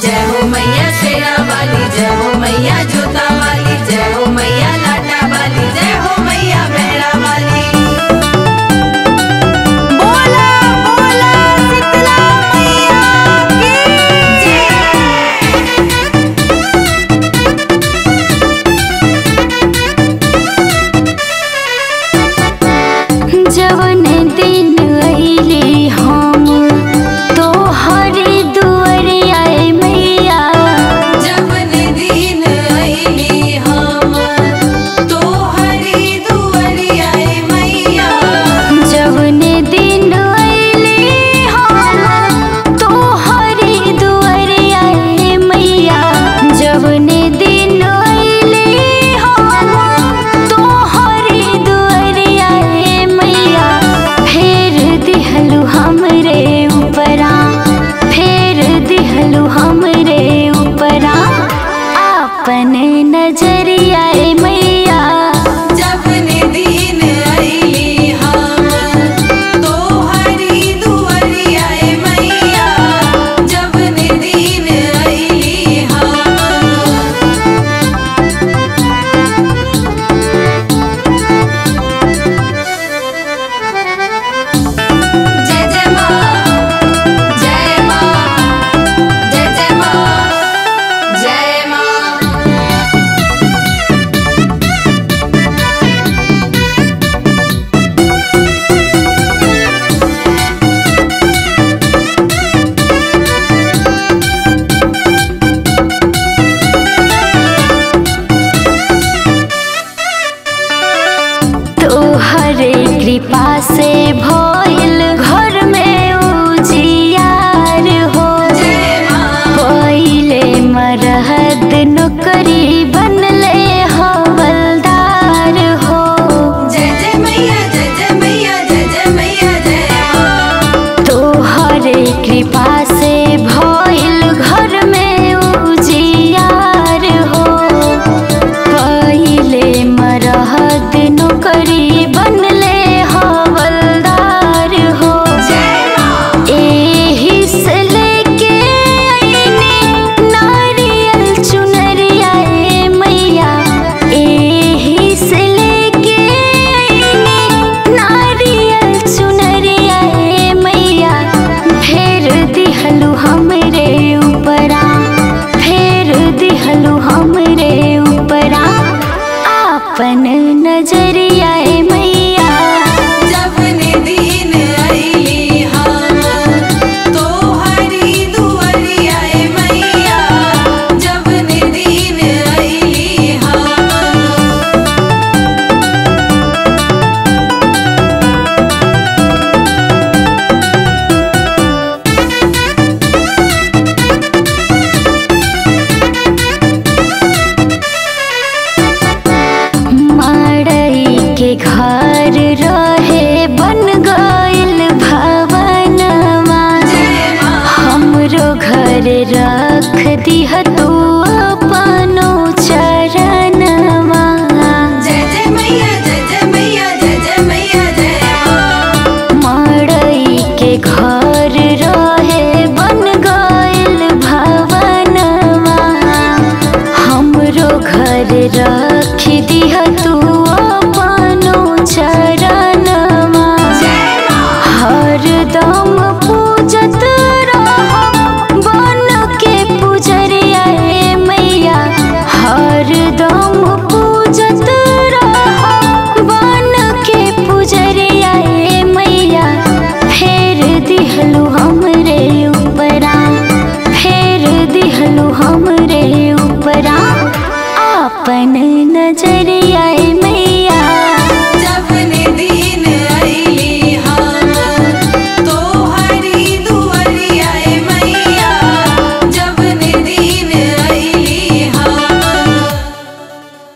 जय हो मैया शेरा वाली जय हो मैया जोता वाली जय हो मैया लाटा वाली जय हो मैया मेरा वाली बोला बोला शीतला मैया की जवन दिन अइली हम तोहरे दुआरे आए मैया जवन दिन अइली हम तोहरी दुआरिया मैया जवन दिन अइली हम तोहरे दुआरे आए मैया जवन दिन अइली हम तोहरे दुआरे आए मैया फेर दिहलु हमरे ऊपरा फेर दिहलु हमरे ऊपरा आपन नजरिया मैया जवन दिन अइली हम तोहरी दुआरिया मैया जवन दिन अइली हम जय जय माँ जय माँ जय जय माँ जय माँ तोहरे कृपा से भइल घर में उजियार हो जय माँ पहिले मरहद नौकरी बनले हवलदार हो जय जय मैया जय जय मैया जय जय मैया जय माँ तोहरे कृपा से भइल घर में उजियार हो पहिले मरहद नौकरी बनले हवलदार हो जय माँ एही से लेके आईने नारियल चुनरिया ए मैया एही से लेके आईने नारियल चुनरिया ए मैया फेर दिहलु हमरे ऊपरा फेर दिहलु हमरे ऊपरा आपन नजरिया ए मैया जवन दिन अइली हम तोहरी दुआरिया मैया जवन दिन अइली हम मड़ई के घर रहे बन गइल भवनवा जय माँ हमरो घर रख दिह तू अपनो चरणवा जय जय मैया जय जय मैया जय जय मैया जय माँ मड़ई के घर रहे बन गइल भवनवा हमरो घर रख दिह तू अपनो चरणवा जय माँ हरदम पूजत रहब बन के पुजरिया ए मैया हरदम पूजत रहब बन के पुजरिया ए मैया फेर दिहलु हमरे ऊपरा फेर दिहलु हमरे ऊपरा आपन नजरिया